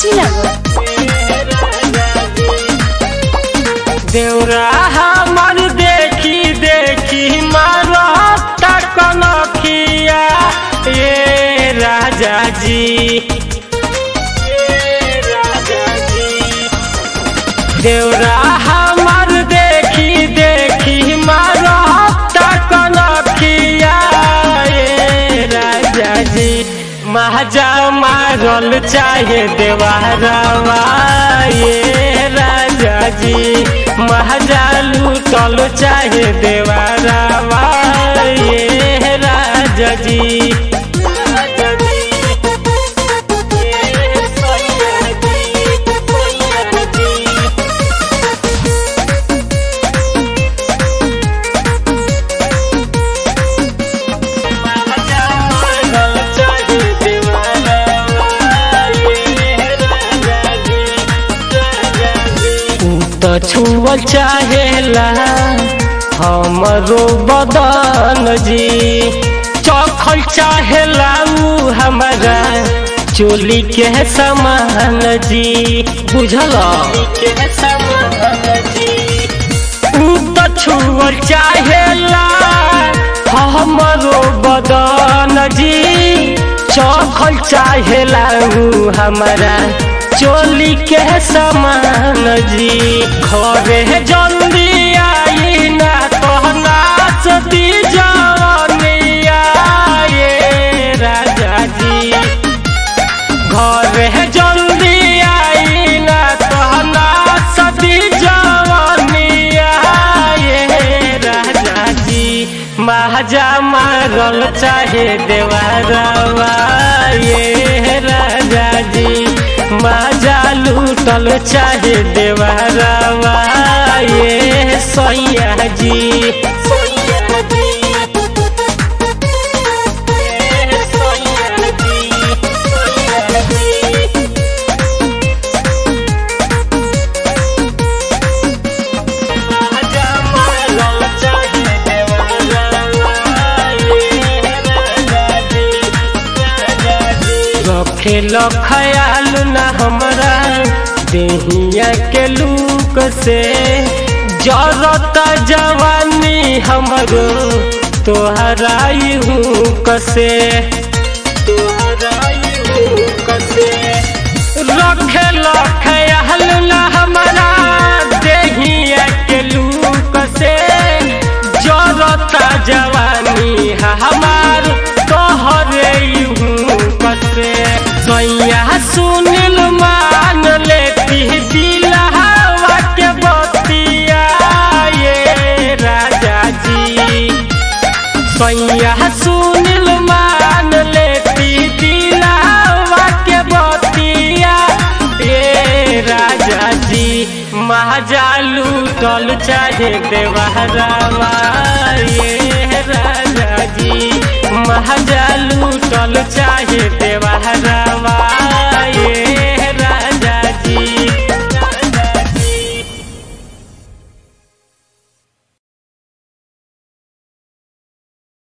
कुशीनगर देवरा हमर देखी देखी मारता कनखिया ये राजा जी ये राजा जी देवरा हमर देखी देखी मारता कनखिया ये राजा जी महाजा मारल चाहे देवारवा ये राजा जी महाजा लूटल चाहे देवारवा ये राजा जी राजा जी ये सैया जी सैया जी तो छुअल चाहेला हमरो बदन जी चखल चाहेला उ हमारा चोली के समान जी बुझल के समान जी उ तो छुअल चाहेला हमरो बदन जी चखल चाहेला उ हमारा चोली के समान जी घरे जल्दी आई ना कहना सती जवनिया ये राजा जी घरे जल्दी आई ना कहना सती जवनिया ये राजा जी महाजा मारल चाहे देवारवा ये राजा जी माजा लूटल चाहे देवारवा ये सैया जी सैया जी ये सैया जी सैया जी महाजा मारल चाहे देवारवा ये राजा जी राजा जी रखेल ख्याल न हमरा देहिया के लूक से जरत जवानी हमरो तोहरा हूँ कसे तोहरा हूँ कसे रखेल ख्याल न हमरा देहिया के लूक से जरत जवानी हमार तोहरे हूँ कसे सैया सुनिल मान लेती दिलहवा के बतिया ये राजा जी सैया सुनिल मान लेती दिलहवा के बतिया ये राजा जी महाजा लूटल चाहे देवहरावा ये राजा जी महाजा लूटल चाहे देव